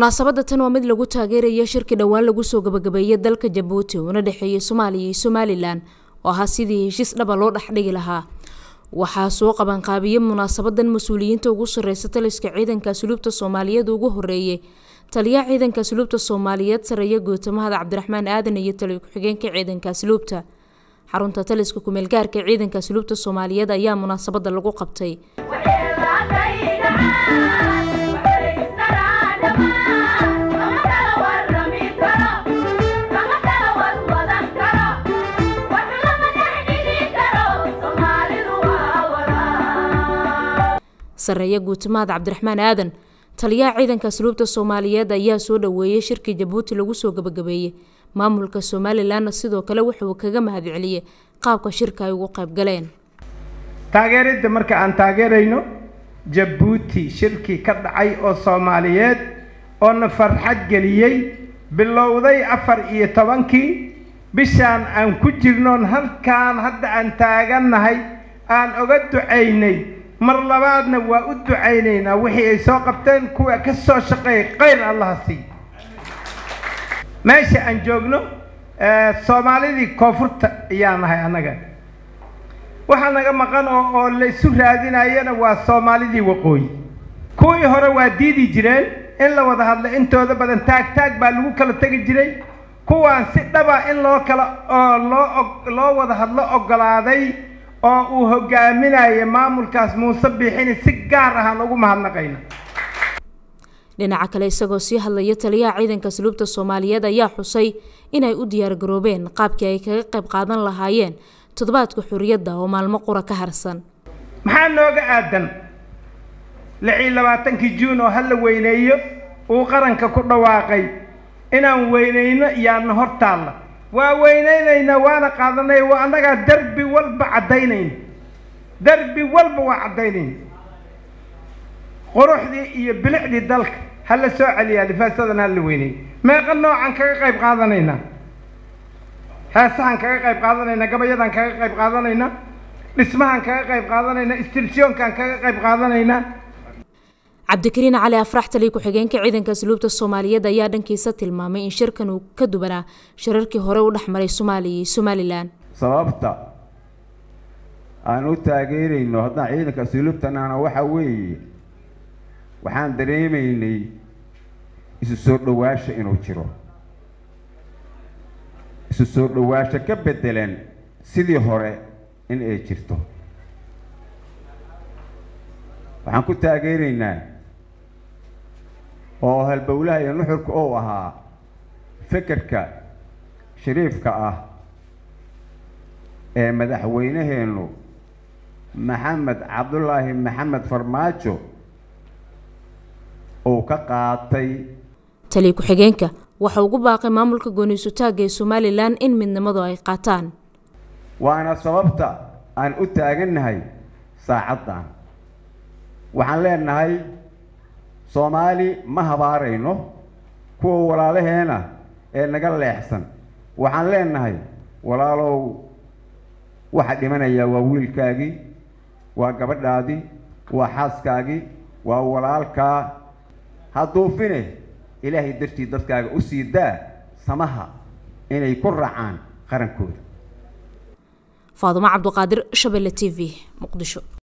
munaasabadda tan waa mid lagu taageeraya shirki dhowaan lagu soo gabagabeeyay dalka jabuuti uuna dhexeeyay soomaaliya iyo somalilan oo ahaa sidii heshiis dhaba loo dhexdhigi lahaa waxaa soo qabanqaabiyey munaasabadan mas-uuliyiinta ugu sareysa taliska ciidanka asluubta soomaaliyeed ugu horeeyay taliyaha ciidanka asluubta soomaaliyeed sareeya guutamahada cabdiraxmaan aadan iyo taliyo ku-xigeenka ciidanka asluubta xarunta taliska kumeelgaarka ciidanka asluubta soomaaliyeed ayaa munaasabada lagu qabtay sareeya guutamahad cabdiraxmaan aadan taliyaha ciidanka asluubta soomaaliyeed ayaa soo dhaweeyay shirkii jabuuti lagu soo gabagabeeyey maamulka somalilanna sidoo kale wuxuu kaga mahadceliyey qaabka shirka ay ugu qayb galeen taageeridda marka aan taageerayno jabuuti shirkii ka dhacay oo soomaaliyeed oo na farxad geliyey bilowday afar iyo tobankii bishaan aan ku jirnoon halkaan hadda aan taagannahay aan oga ducaynay mar labaadna waa u ducaynaynaa wixii ay soo qabteen kuwa ka soo shaqeeya khayr allaha sii meesha aan joogno soomaalidii koonfurta ayaa nahay annaga waxaa naga maqan oo oo la isu raadinayana waa soomaalidii waqooyi kuwii hore waa diidi jireen in la wada hadlo intooda badan taag taag baa lagu kala tegi jiray kuwaan si dhaba in loo kala oo loo loo wada hadlo oggolaaday oo uu hogaaminayo maamulkaas muuse biixini si gaar ahaan ugu mahadnaqayna dhinaca kale isagoo sii hadlaya taliyaha ciidanka asluubta soomaaliyeed ayaa xusay inay u diyaargaroobeen qaabkii ay kaga qayb qaadan lahaayeen toddobaadka xorriyadda oo maalmo qura ka harsan maxaa nooga aadan lix iyo labaatankii juun oo hala weyneeyo uu qaranka ku dhawaaqay inaan weyneyno yaana hor taalla waa weyneynaynaa waana qaadanay waa annagaa derbi walba caddaynayna derbi walba waa caddaynayna quruxdii iyo bilicdii dalka hala soo celiyaa lifaasadan hala weyneeyo meeqa noocan kaga qayb qaadanaynaa heesahan kaga qayb qaadanaynaa gabayadan kaga qayb qaadanaynaa dhismahan kaga qayb qaadanaynaa istirsyoonkan kaga qayb qaadanaynaa cabdikariin cali afrax taliya ku-xigeenka ciidanka asluubta soomaaliyeed ayaa dhankiisa tilmaamay in shirkan uu ka duwanaa shirarkii hore u dhexmaray soomaaliya iyo somalilan sababta aan u taageerayno haddaan ciidanka asluubtanana waxa weeye waxaan dareemaynay isu soo dhawaasha inuu jiro isu soo dhawaasho ka beddelan sidii hore in ay jirto waxaan ku taageeraynaa oo halbowlaha iyo nuxurka ou ahaa fekerka shariifka ah ee madaxweynaheennu maxamed cabdulaahi maxamed farmaajo uu ka qaatay taliya ku-xigeenka waxa ugu baaqay maamulka gooniisutaagga ee somalilan in midnimadu ay qaataan waana sababta aan u taagannahay saacaddan waxaan leenahay soomaali ma habaarayno kuwa walaalaheena ee naga leexsan waxaan leenahay walaalow waxa dhimanayaa waa wiilkaagii waa gabadhaadii waa xaaskaagii waa walaalkaa hadduufine ilaahay dartii dadkaaga u sii daa samaha inay ku raacaan qarankooda faadumo cabduqaadir shabelle t v muqdisho